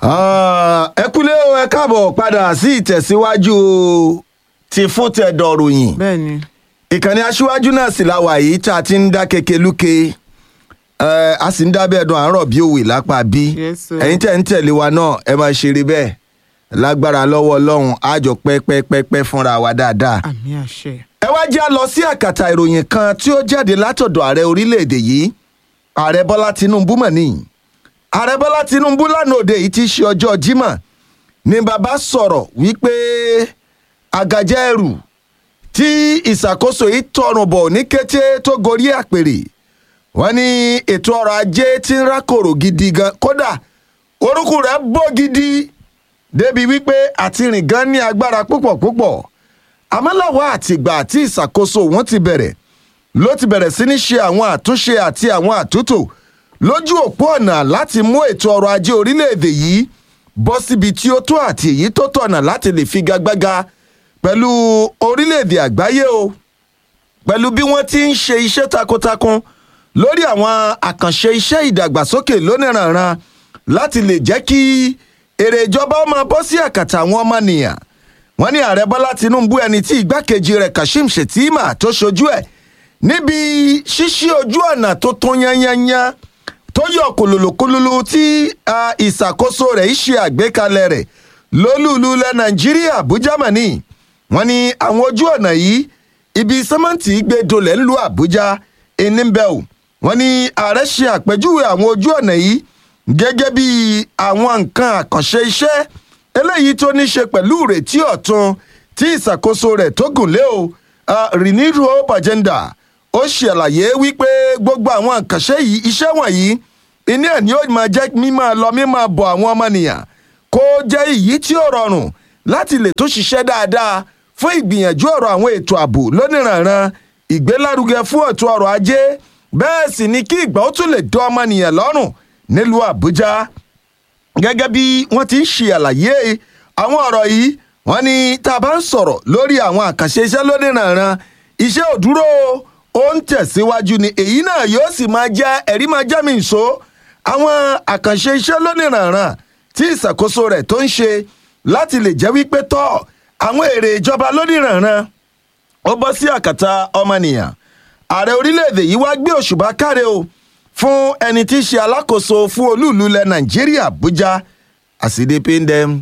ẹ kúlé o ẹ káàbọ̀ padà sí ìtẹ̀síwájú ti fún tẹ̀dọ̀ ròyìn bẹ́ẹ̀ ni ìkànnì aṣíwájú náà sì la wà yìí tá a ti ń dá keke lúke ẹ, a sì ń dábẹ́ ẹ̀dùn àárọ̀ bí òwe lápá bí Yes, sir. ẹ̀yin tẹ̀ ń tẹ̀lé wa náà ẹ máa ṣeré bẹ́ẹ̀ lágbára lọ́wọ́ ọlọ́run àjọ pẹ́pẹ́pẹ́pẹ́ fúnra wa dáadáa àmì àṣẹ. ẹ wá jẹ́ a lọ sí àkàtà ìròyìn kan tí ó jáde látọ̀dọ̀ ààrẹ orílẹ̀-èdè yìí ààrẹ bọ́lá tinubu mọ̀ ní ààrẹ bọ́lá tinubu lánàá òde yìí ti ṣe ọjọ́ jímọ̀ ni bàbá sọ̀rọ̀ wípé àgàjẹ́ ẹrù tí ìṣàkóso yìí tọrùn bọ̀ ní kété tó gorí àpèrè wọ́n ní ètò ọrọ̀ ajé tí ń rákòrò gidi gan kódà orúkú rẹ̀ bó gidi débi wípé àti rìn gan ní agbára púpọ̀ púpọ̀ àmọ́ láwa àtìgbà tí ìṣàkóso wọn ti bẹ̀rẹ̀ ló ti bẹ̀rẹ̀ sí ní ṣe àwọn àtúnṣe àti àwọn àtúntò lójú òpó ọ̀nà láti mú ètò ọrọ̀ ajé orílẹ̀-èdè yìí bọ́ síbi tí ó tó àti èyí tó tọ̀nà láti lè figagbága pẹ̀lú orílẹ̀-èdè àgbáyé o pẹ̀lú bí wọ́n ti ń ṣe iṣẹ́ takuntakun lórí àwọn àkànṣe iṣẹ́ ìdàgbàsókè lóníranran láti lè jẹ́ kí èrè ìjọba ó máa bọ́ sí àkàtà àwọn ọmọnìyàn wọ́n ní ààrẹ bọ́lá tinubu ẹni tí ìgbákejì rẹ̀ kashim shettima tó ṣojú ẹ̀ níbi ṣíṣí ojú ọ̀nà tó tún yanyanyan tó yọ kòlòlòkòlòlò tí ah, ìṣàkóso rẹ̀ ń ṣe àgbékalẹ̀ rẹ̀ lólùlù ilẹ̀ nàìjíríà àbújá mọ̀nì wọ́n ní àwọn ojú ọ̀nà yìí ibi sẹ́mẹ́ǹtì gbé dolẹ̀ ńlú àbújá ẹni ń bẹ̀ ò wọ́n ní ààrẹ ṣe àpèjúwe àwọn ojú ọ̀nà yìí gẹ́gẹ́ bí àwọn nǹkan àkànṣe iṣẹ́ eléyìí tó ní ṣe pẹ̀lú ìrètí ọ̀tun tí ìṣàkóso rẹ̀ tó gùn lé o ah, renewed hope agenda ó ṣàlàyé wípé gbogbo àwọn àkànṣe yìí iṣẹ́ wọ̀nyí iná ẹ̀ ni ó máa jẹ́ mímọ́ lọ mímọ́ bọ̀ àwọn ọmọnìyàn kó jẹ́ èyí tí ó rọrùn láti lè tó ṣiṣẹ́ dáadáa fún ìgbìyànjú ọ̀rọ̀ àwọn ètò ààbò lóníranran ìgbélárugẹ fún ètò ọrọ̀ ajé bẹ́ẹ̀ sì ni kí ìgbà ó tún lè dán ọmọnìyàn lọ́rùn nílùú àbújá gẹ́gẹ́ bí wọ́n ti ń ṣe àlàyé àwọn ọ̀rọ̀ yìí wọ́n ní tá a bá ń sọ̀rọ̀ lórí àwọn àkànṣe iṣẹ́ lóníranran iṣẹ́ ò dúró ó ń tẹ̀síwájú ni èyí náà yóò sì máa jẹ́ ẹ̀rí máa jẹ́ mi ìṣó àwọn àkànṣe iṣẹ́ lóníranran tí ìṣàkóso rẹ̀ tó ń ṣe láti lè jẹ́ wípé tọ́ àwọn èrè ìjọba lóníranran ó bọ́ sí àkàtà ọmọnìyàn ààrẹ orílẹ̀-èdè yìí wá gbé òṣùbà káre o fún ẹni tí í ṣe alákòóso fún olúùlú ilẹ̀ nàìjíríà àbújá àsìdè pain dem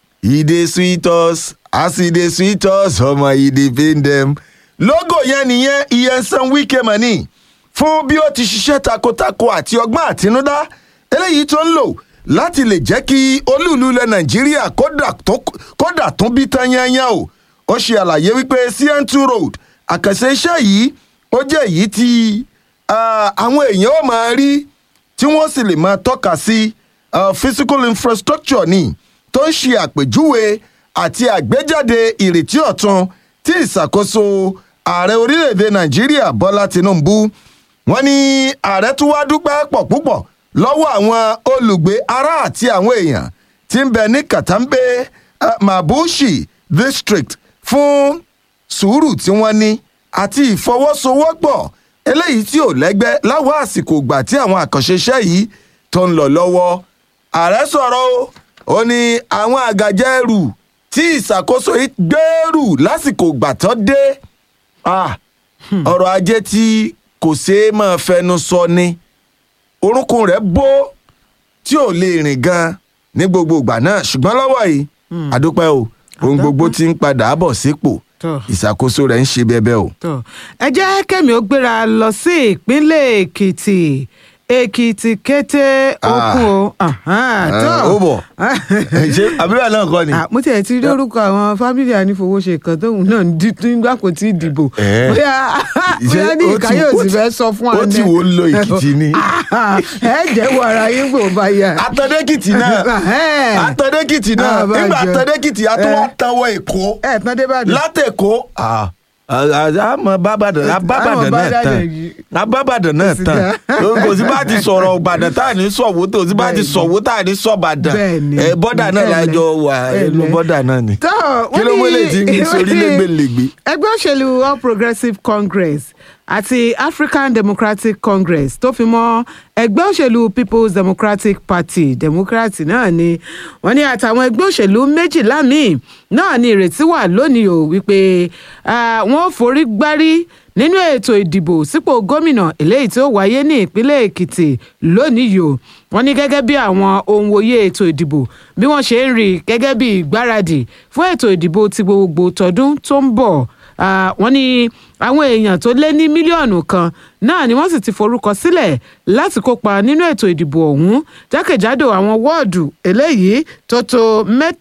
e dey sweet us as e dey sweet us ọmọ e dey pain dem lógò yẹn nìyẹn iyensan wike mani fún bí ó ti ṣiṣẹ́ takuntakun àti ọgbọ́n àtinúdá eléyìí tó ń lò láti lè jẹ́ kí olúùlú ilẹ̀ nàìjíríà kódà tó- kódà tún bí tán yányán o ó ṣe àlàyé wípé cn2 road àkànṣe iṣẹ́ yìí ó jẹ́ èyí tí ah, àwọn èèyàn ó máa rí tí wọ́n sì lè máa tọ́ka sí ah, physical infrastructure ni tó ń ṣe àpèjúwe àti àgbéjáde ìrètí ọ̀tun tí ìṣàkóso ààrẹ orílẹ̀-èdè nàìjíríà bọ́lá tinubu wọ́n ní ààrẹ tún wá dúpẹ́ pọ̀ púpọ̀ lọ́wọ́ àwọn olùgbé ará àti àwọn èèyàn tí ń bẹ ní katambe uh, mabushi district fún sùúrù tí wọ́n ní àti ìfọwọ́sowọ́pọ̀ eléyìí tí ò lẹ́gbẹ́ láwọn àsìkò ìgbà tí àwọn àkànṣe iṣẹ́ yìí tó ń lọ lọ́wọ́ ààrẹ sọ̀rọ̀ o ó ní àwọn àgàjẹ́ ẹrù tí ìṣàkóso yìí gbèrú lásìkò ìgbà tó dé ah, ọrọ̀ ajé tí kò ṣeé máa fẹnu sọ ni orúnkún rẹ̀ bó tí ò lè rìn gan ní gbogbo ìgbà náà ṣùgbọ́n lọ́wọ́ yìí àdúpẹ́ o ohun gbogbo ti ń padà bọ̀ sípò Tọ́. ìṣàkóso rẹ̀ ń ṣe bẹ́bẹ́ o. tó ẹ jẹ́ kẹ́mi ó gbéra lọ sí ìpínlẹ̀ èkìtì èkìtì kété okun o ahán, tó. ó bọ̀ ṣé àbúrò náà kọ́ ni. Ah, mo tiẹ̀ ti rí orúkọ àwọn fámìlì ànífowóṣe kan tóun náà ń di nígbà kò tí ì dìbò Eh. bóyá bóyá ní ó ti- ìkáyọ̀ ó sì ti- fẹ́ sọ fún ó ti wò ó lọ Èkìtì ni. ẹ jẹ́wọ́ ara yín gbò bá yà. atọ́dẹ́kìtì náà Eh. atọ́dẹ́kìtì náà Ah, bá nígbà jẹ́. atọ́dẹ́kìtì a tún wá Eh. tanwọ́ èkó ẹ tán dé bàdàn. látẹ̀kọ́ àmọ́ bábàdàn abábàdàn náà Bábàdàn tán yìí. abábàdàn náà tán kò sí bá ti sọ̀rọ̀ ìbàdàn tá à ní sọ̀wọ́ tó sí bá ti Bẹ́ẹ̀ni. sọ̀wọ́ tá à ní sọ̀bàdàn Bẹ́ẹ̀ni. ẹ bọ́dà náà Bẹ́ẹ̀ni. lájọ wà ẹnu Bẹ́ẹ̀ni. bọ́dà náà ni. tó kí ló mú eléyìí tí ń gbé sórí lẹ́gbẹ̀lẹ́gbẹ̀. ẹgbẹ́ òṣèlú all progressives congress àti african democratic congress tó fi mọ́ ẹgbẹ́ òṣèlú people's democratic party democrat náà ni wọ́n ní àtàwọn ẹgbẹ́ òṣèlú méjìlá míì náà ni ìrètí wà lónìí o wípé ah, wọ́n forí gbárí nínú ètò ìdìbò sípò gómìnà eléyìí tí ó wáyé ní ìpínlẹ̀ èkìtì lónìí yìí o wọ́n ní gẹ́gẹ́ bí àwọn ohun òye ètò ìdìbò bí wọ́n ṣe ń rí i gẹ́gẹ́ bí ìgbáradì fún ètò ìdìbò ti gbogbo tọdún tó ń bọ̀ Ah, wọ́n ní àwọn èèyàn tó lé ní mílíọ̀nù kan náà ni wọ́n sì ti forúkọ sílẹ̀ láti kópa nínú ètò ìdìbò ọ̀hún jákèjádò àwọn wọ́ọ̀dù eléyìí tó tó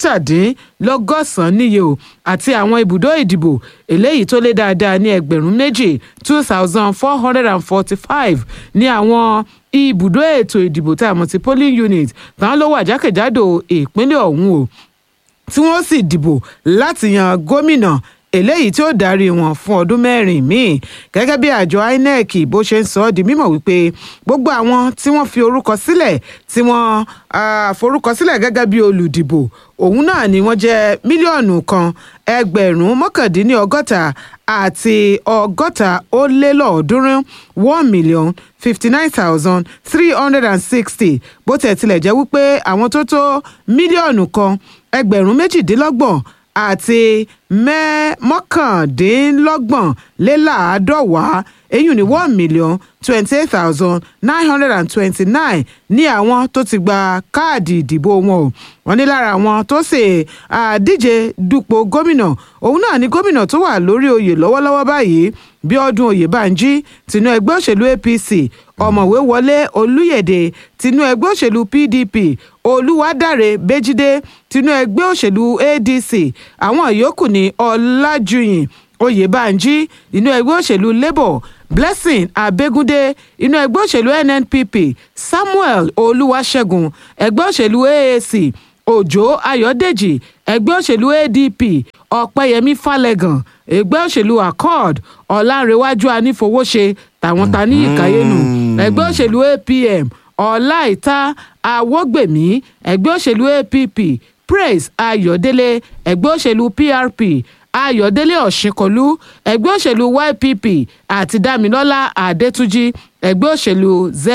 mẹ́tàdínlọ́gọ́sàn-án níye o àti àwọn ibùdó ìdìbò eléyìí tó lé dáadáa ní ẹgbẹ̀rún méjì two thousand four hundred and forty-five ní àwọn ibùdó ètò ìdìbò tá a mọ̀ sí polling unit tán ló wà jákèjádò ìpínlẹ̀ ọ̀hún o tí wọ́n sì dìbò láti yan gómìnà eléyìí tí ó darí wọn fún ọdún mẹ́rin míì gẹ́gẹ́ bí àjọ inec bó ṣe ń sọ ọ́ di mímọ̀ wípé gbogbo àwọn tí wọ́n fi orúkọ sílẹ̀ tí wọ́n ah, forúkọ sílẹ̀ gẹ́gẹ́ bí olùdìbò òun náà ni wọ́n jẹ́ mílíọ̀nù kan ẹgbẹ̀rún mọ́kàndínlọ́gọ́ta àti ọgọ́ta ó lé lọ́ọ̀ọ́dúnrún one million fifty nine thousand three hundred and sixty bó tẹ̀ tilẹ̀ jẹ́ wípé àwọn tó tó mílíọ̀nù kan ẹgbẹ̀rún méjìdínlọ́gbọ̀n àti mẹ́ mọ́kàndínlọ́gbọ̀n lé láàádọ́wàá eyín ní one million twenty eight thousand nine hundred and twenty nine ní àwọn tó ti gba káàdì ìdìbò wọn o wọ́n ní lára àwọn tó ṣe àdíje dupò gómìnà òun náà ni gómìnà tó wà lórí oyè lọ́wọ́lọ́wọ́ báyìí bíọ́dún oyèbánjí tinú ẹgbẹ́ òṣèlú apc ọ̀mọ̀wé wọlé olúyẹ̀dẹ tinú ẹgbẹ́ òṣèlú pdp olúwadáre bẹ́jídé tinú ẹgbẹ́ òṣèlú adc àwọn yòókù ní ọlájúyìn oyèbánjí inú ẹgbẹ́ òṣèlú labour blessing abẹ́gúndé inú ẹgbẹ́ òṣèlú nnpp samuel olúwaṣẹ́gun ẹgbẹ́ òṣèlú aac òjó ayọ̀dèjì ẹgbẹ́ òṣèlú adp ọ̀pẹ́yẹmí falẹ̀gàn ẹgbẹ́ òṣèlú accord ọ̀làǹrẹ̀wájú anífowóṣe tàwọn ta ní ìkàyénu ẹgbẹ́ òṣèlú apm ọláìta awọ́gbèmí ẹgbẹ́ òṣèlú app praise ayọ̀délé ẹgbẹ́ òṣèlú prp ayọ̀délé ọ̀ṣinkọlú ẹgbẹ́ òṣèlú ypp àti damilọ́lá adétúnjì ẹgbẹ́ òṣèlú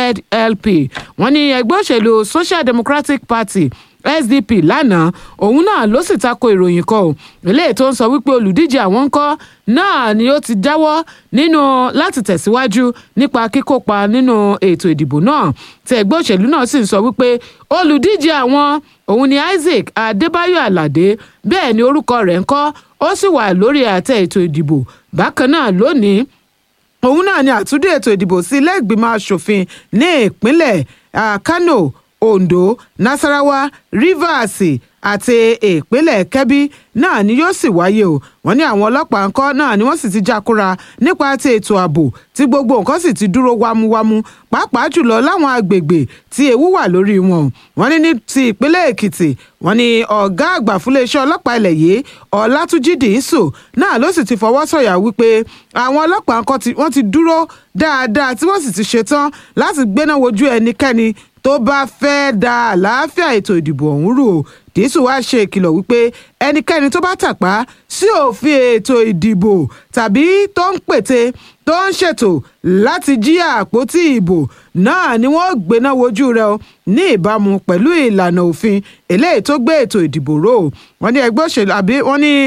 zlp wọ́n ní ẹgbẹ́ òṣèlú social democratic party sdp lánàá òun náà ló sì tako ìròyìn kan o eléyìí tó ń sọ wípé olùdíje àwọn ńkọ́ náà ni ó ti jáwọ́ nínú láti tẹ̀síwájú nípa kíkópa nínú ètò ìdìbò náà tí ẹgbẹ́ òṣèlú náà sì ń sọ wípé olùdíje àwọn òun ni isaac adébáyọ̀ aládé bẹ́ẹ̀ ni orúkọ rẹ̀ ńkọ́ ó sì wà lórí àtẹ ètò ìdìbò bákan náà lónìí òun náà ni àtúndì ètò ìdìbò sí ilé ìgbìmọ̀ asòfin ní ìpínlẹ̀ ah, kano ondo nasarawa rivers àti ìpínlẹ̀ kebbi náà ni yóò sì wáyé o wọ́n ní àwọn ọlọ́pàá ńkọ́ náà ni wọ́n sì ti jákúra nípa ti ètò ààbò tí gbogbo nǹkan sì ti dúró wámúwámú pàápàá jùlọ láwọn agbègbè tí ewu wà lórí wọn wọ́n ní ní ti ìpínlẹ̀ èkìtì wọ́n ní ọ̀gá àgbà fúnléeṣẹ́ ọlọ́pàá ilẹ̀ yìí ọlátúnjì dìísù náà ló sì ti fọwọ́ sọ̀yà wípé àwọn ọlọ́pàá ńkọ́ tí wọ́n ti dúró dáadáa tí wọ́n sì ti ṣetán láti gbéná wojú ẹnikẹ́ni tó bá fẹ́ da àlàáfíà ètò ìdìbò ọ̀hún rú o dìísù wá ṣe ìkìlọ̀ wípé ẹnikẹ́ni tó bá tàpá sí òfin ètò ìdìbò tàbí tó ń pète tó ń ṣètò láti jí àpótí ìbò náà ni wọ́n gbéná wojú rẹ̀ o ní ìbámu pẹ̀lú ìlànà òfin eléyìí tó gbé ètò ìdìbò ró o wọ́n ní ẹgbẹ́ òṣèlú àbí wọ́n ní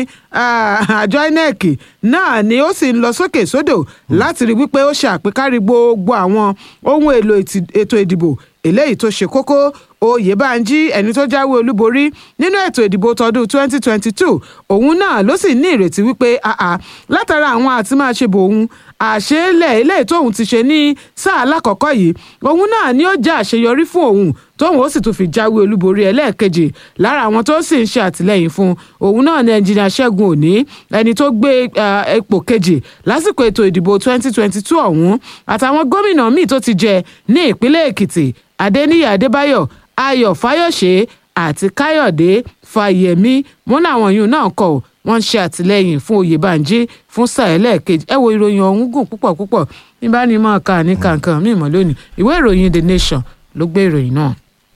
àjọ inec náà ni ó sì ń lọ sókè sódò láti rí wípé ó ṣe àpékárí gbogbo àwọn ohun èlò ètò ìdìbò eléyìí tó ṣe kókó oyèbánjí ẹni tó jáwé olúborí nínú ètò ìdìbò tọdún 2022 òun náà ló sì ní ìrètí wípé àà látara àwọn àti máa ṣe bò òun àṣeélẹ̀ eléyìí tóun ti ṣe ní sáà alákọ̀ọ́kọ́ yìí òun náà ni ó jẹ́ àṣeyọrí fún òun tóun ó sì tún fi jáwé olúborí ẹlẹ́ẹ̀kejì lára àwọn tó sì ń ṣe àtìlẹ́yìn fún òun náà ni ẹnjìnìà ṣẹ́gun òní ẹni tó gbé ipò kejì lásìkò ètò ìdìbò 2022 ọ̀hún àtàwọn gómìnà míì tó ti jẹ ní ìpínlẹ̀ èkìtì adéníyì adébáyọ̀ ayọ̀ fáyọ̀ṣe àti káyọ̀dé fáyẹ̀mí wọn làwọn yìí náà kọ̀ wọ́n ń ṣe àtìlẹ́yìn fún oyèbánjí fún sáà ẹlẹ́ẹ̀kejì ẹ wo ìròyìn ọ̀hún gùn púpọ̀ púpọ̀ níbà ní mọ̀ ká ní kankan mímọ́ lónìí ìwé ìròyìn the nation ló gbé ìròyìn náà.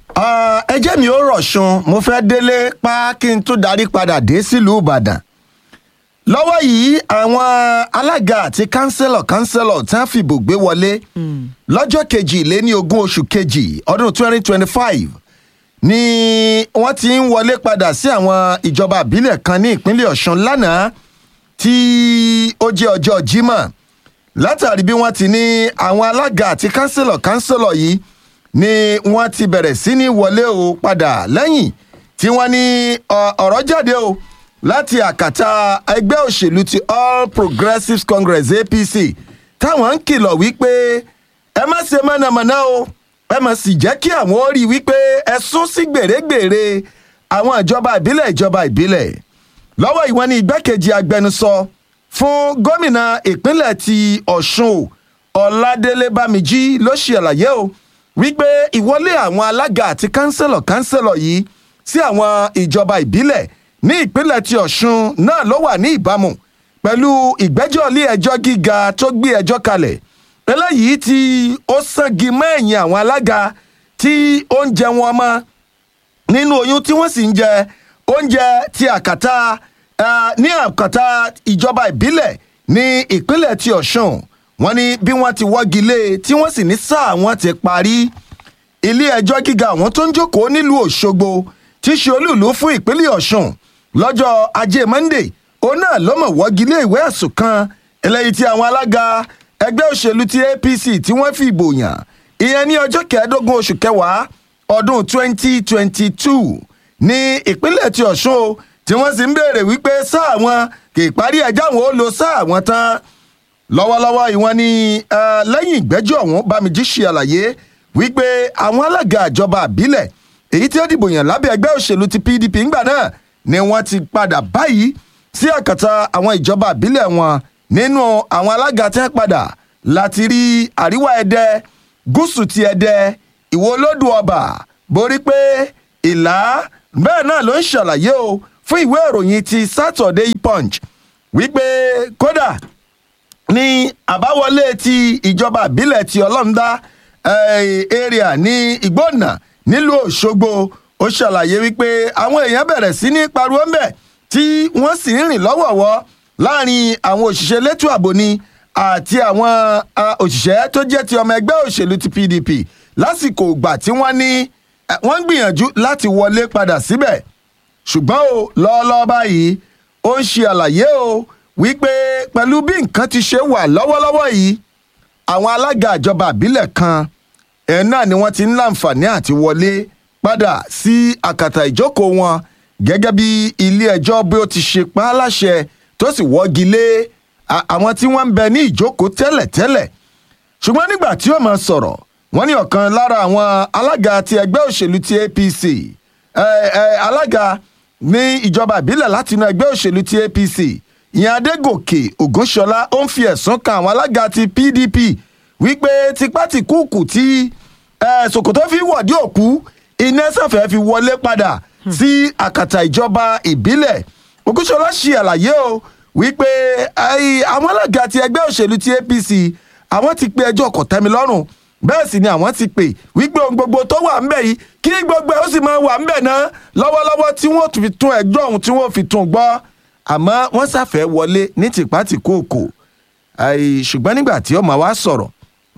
ẹ jẹ́ mi ó rọ̀ṣun mo fẹ́ délé pa kí n tún darí padà dé sílùú ìbàdàn lọ́wọ́ yìí àwọn alága àti kánsẹ́lọ̀ kánsẹ́lọ̀ tí wọ́n fìbò gbé wọlé lọ́jọ́ kejì lé ní ogún oṣù kejì ọdún 2025 ni wọ́n ti ń wọlé padà sí àwọn ìjọba àbílẹ̀ kan ní ìpínlẹ̀ ọ̀ṣun lánàá tí ó jẹ́ ọjọ́ jímọ̀ látàrí bí wọ́n ti ní àwọn alága àti kánsẹ́lọ̀ kánsẹ́lọ̀ yìí ni wọ́n ti bẹ̀rẹ̀ sí ní wọlé o padà lẹ́yìn tí wọ́n ní ọ̀rọ̀ jáde o láti àkàtà ẹgbẹ́ òṣèlú ti all progressives congress apc táwọn ń kìlọ̀ wípé ẹ má ṣe mọ̀nàmọ́ná o ẹ má sì jẹ́ kí àwọn ó rí i wípé ẹ sún sí gbèrègbèrè àwọn ìjọba ìbílẹ̀ ìjọba ìbílẹ̀ lọ́wọ́ ìwọ́n ní igbákejì agbẹnusọ fún gómìnà ìpínlẹ̀ ti ọ̀ṣun ọ̀làdélé bámijí ló ṣe àlàyé o wípé ìwọlé àwọn alága àti kánsẹ́lọ̀ kánsẹ́lọ̀ yìí sí àwọn ìjọba ìbílẹ̀ ní ìpínlẹ̀ ti ọ̀ṣun náà ló wà ní ìbámu pẹ̀lú ìgbẹ́jọ́ ilé ẹjọ́ gíga tó gbé ẹjọ́ kalẹ̀ eléyìí tí ó sangi mẹ́yìn àwọn alága tí ó ń jẹ wọn mọ́ nínú oyún tí wọ́n sì ń jẹ oúnjẹ ti àkàtà ní àkàtà ìjọba ìbílẹ̀ ní ìpínlẹ̀ ti ọ̀ṣun wọ́n ní bí wọ́n ti wọ́gi lé tí wọ́n sì ní sáà wọ́n ti parí ilé ẹjọ́ gíga àwọn tó ń jókòó nílùú òṣogbo tí í ṣe olúùlú fún ìpínlẹ̀ ọ̀ṣun lọ́jọ́ ajé monday òun náà ló mọ̀ wọ́gi lé ìwé ẹ̀sùn kan eléyìí tí àwọn alága ẹgbẹ́ òṣèlú ti apc tí wọ́n fi ìbò yàn ìyẹn ní ọjọ́ kẹẹ̀ẹ́dógún oṣù kẹwàá ọdún 2022 ní ìpínlẹ̀ ti ọ̀ṣun o tí wọ́n sì ń béèrè wípé sáà wọn kì í parí ẹjọ́ àwọn ó lo sáà wọn tán lọ́wọ́lọ́wọ́ ìwọ́n ní lẹ́yìn ìgbẹ́jọ́ ọ̀hún bámijí ṣe àlàyé wípé àwọn alága ìjọba àbílẹ̀ èyí tí ó dìbò yàn lábẹ́ ẹgbẹ́ òṣèlú ti pdp ńgbà náà ni wọ́n ti padà báyìí sí àkàtà àwọn ìjọba àbílẹ̀ wọn nínú àwọn alága tí wọ́n padà láti rí àríwá ẹdẹ gúúsù ti ẹdẹ ìwọ olódù ọba borí pé ìlà bẹ́ẹ̀ náà ló ń ṣàlàyé o fún ìwé ìròyìn ti saturday punch wípé kódà ní àbáwọlé ti ìjọba àbílẹ̀ ti ọlọ́mdá area ní ìgbónà nílùú òṣogbo ó ṣàlàyé wípé àwọn èèyàn bẹ̀rẹ̀ sí ní pariwo ń bẹ̀ tí wọ́n sì ń rìn lọ́wọ̀ọ̀wọ́ láàrin àwọn òṣìṣẹ́ elétò ààbò ni àti àwọn òṣìṣẹ́ tó jẹ́ ti ọmọ ẹgbẹ́ òṣèlú ti pdp lásìkò ìgbà tí wọ́n ní wọ́n ń gbìyànjú láti wọlé padà síbẹ̀ ṣùgbọ́n o lọ́ọ́lọ́ọ́ báyìí ó ń ṣe àlàyé o wípé pẹ̀lú bí nǹkan ti ṣe wà lọ́wọ́lọ́wọ́ yìí àwọn alága ìjọba àbílẹ̀ kan ẹ̀ náà ni wọ́n ti ń láǹfààní àti wọlé padà sí àkàtà ìjókòó wọn gẹ́gẹ́ bí ilé ẹjọ́ bí ó ti ṣe pa á láṣẹ tó sì wọ́gi lé àwọn tí wọ́n ń bẹ ní ìjókòó tẹ́lẹ̀tẹ́lẹ̀ ṣùgbọ́n nígbà tí ó máa sọ̀rọ̀ wọ́n ní ọ̀kan lára àwọn alága ti ẹgbẹ́ òṣèlú ti apc alága ní ìjọba ìbílẹ̀ láti inú ẹgbẹ́ òṣèlú ti apc ìyẹn adégòkè ògúnṣọlá ó ń fi ẹ̀sùn kan àwọn alága ti pdp wípé tipátìkúùkù tí sokoto fi wọ̀dí òkú iná sàfẹ́ fi wọlé padà sí àkàtà ìjọba ìbílẹ̀ ògúnṣọlá ṣe àlàyé o wípé àwọn alága ti ẹgbẹ́ òṣèlú ti apc àwọn ti pe ẹjọ́ kọ̀tẹ́milọ́rùn bẹ́ẹ̀ sì ni àwọn ti pè wípé ohun gbogbo tó wà ńbẹ̀ yìí kí gbogbo ẹ̀ ó sì máa wà ńbẹ̀ náà lọ́wọ́lọ́wọ́ tí wọ́n fi tún ẹjọ́ ọ̀hún tí wọ́n fi tún gbọ́ àmọ́ wọ́n ṣàfẹ́ wọlé ní tìpátìkóòkò ṣùgbọ́n nígbà tí ọmọ wa sọ̀rọ̀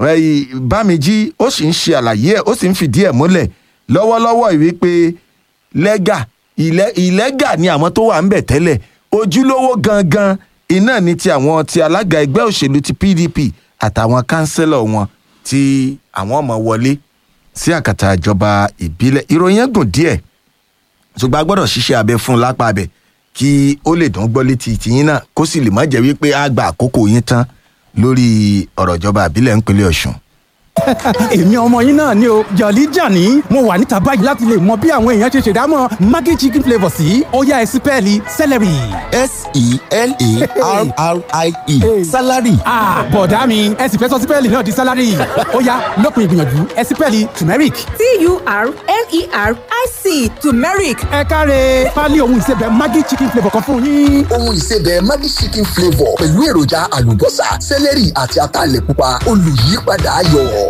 bámijí ó sì ń ṣe àlàyé ẹ̀ ó sì ń fìdí ẹ̀ múlẹ̀ lọ́wọ́lọ́wọ́ ìwé pé lẹ́gà ìlẹ́gà ni àwọn tó wà ńbẹ̀ tẹ́lẹ̀ ojúlówó gangan iná ni ti àwọn ti alága ẹgbẹ́ òṣèlú ti pdp àtàwọn kánsẹ́lọ̀ wọn tí àwọn ọmọ wọlé sí àkàtà ìjọba ìbílẹ̀ ìròyìn ẹ̀ gùn díẹ̀ ṣùgbọ́n a gbọ́dọ̀ ṣiṣẹ́ abẹ fún un lápá abẹ kí ó lè dán gbọ́ létí tìyín náà kó sì lè má jẹ́ wípé á gba àkókò yín tán lórí ọ̀rọ̀ ìjọba àbílẹ̀ ńpínlẹ̀ ọ̀ṣun. èmi ọmọ yín náà ni o jọ̀lí jàní mo wà níta báyìí láti lè mọ bí àwọn èèyàn ṣe ṣèdámọ̀ maggi chicken flavour sí ọ̀yá ẹ̀sìn pẹ́ẹ́lí celery. s-e-l-a-r-r-i-e salary. bọ̀dá mi ẹ sì fẹ́ sọ sípẹ́ẹ̀lì náà di salary ọ̀yá lópin ìgbìyànjú ẹ̀sìn pẹ́ẹ́lì turmeric. t-u-r-m-e-r-i-c turmeric ẹ káre pálí ohun ìsebẹ̀ maggi chicken flavour kan fún yín. ohun ìsebẹ̀ maggi chicken flavour pẹ̀lú èròjà àlùbọ́sà sẹ́lẹ̀rì àti ataalẹ̀ pupa olùyípadà ayọ̀.